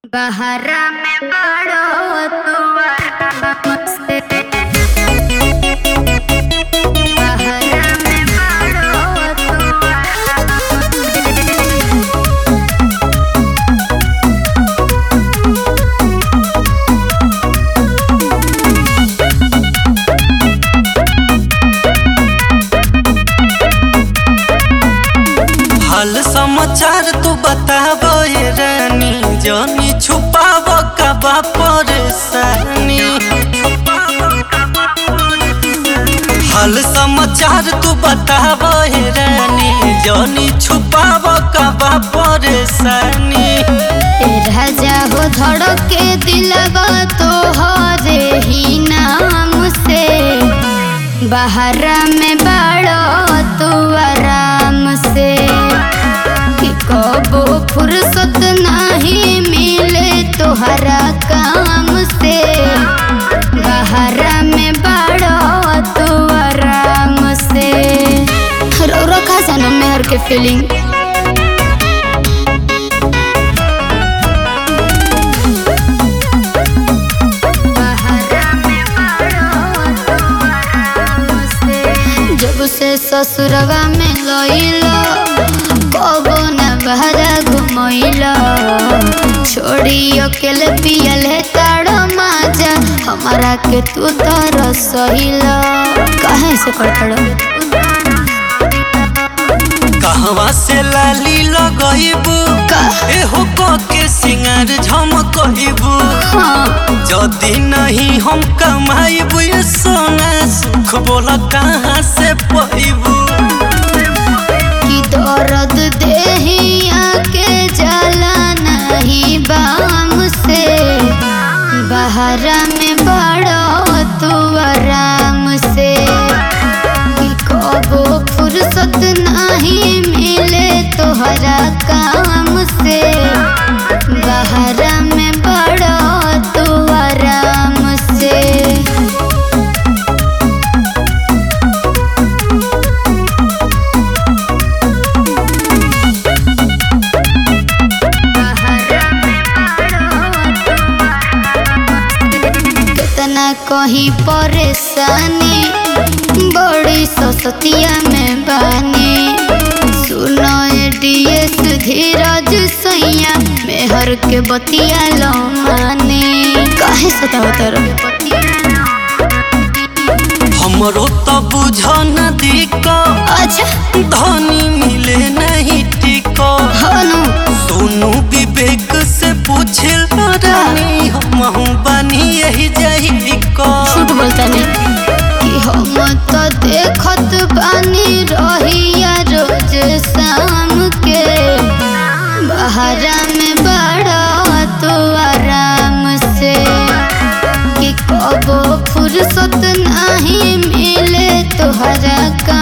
बहरा में बड़ो तुअरा से बहरा में बड़ो तुअरा से हाल समाचार तू बताबो ये रानी जानी छुपाव कबा परेशानी हाल समाचार तू बताबो ये रानी जानी छुपाव कबा परेशानी ए राजा हो धड़के दिलवा तो हरे ही नाम से बहरा में बड़ो तू आराम से कि कबो फुर्सत नहीं मिले तोहरा काम से बहरा में बड़ो तू आराम से रो रो का सनम मेहर के फीलिंग जब से ससुरवा में लइलो कबो न बहरा घुमइलो छोड़ी अकेले पियले ताड़ो माजा हमारा के तू तो रसइलो काहे से करतड़ो कहवा से लाली लगइबू का एहो क के सिंगार झमकइबू हाँ जदि नहीं हम कमाइबू ये सोना सुख बोला कहाँ से पैबू कि दर्द देहिया के जला नहीं बाम से बहरा में बड़ो तू आराम से कि कबो फुर्सत नहीं मिले तोहरा काम से बहरा में बड़ो तू आराम से कितना कहीं परेशानी बड़ी ससतिया में बानी सुनो डीएस धीरज सैया मेहर के बतिया लो मानी काहे सताओ तर हमरो तो बुझ न दिको अच्छा धनी मिले नहीं टिको हनु सोनू विवेक से पूछे रानी हम बनी यही जही को झूठ बोलता नहीं कि हम तो देखत बानी रहिया रोज शाम के बहरा में बड़ा तो आराम से कि कबो फुर्सत नहीं मिले तोहरा का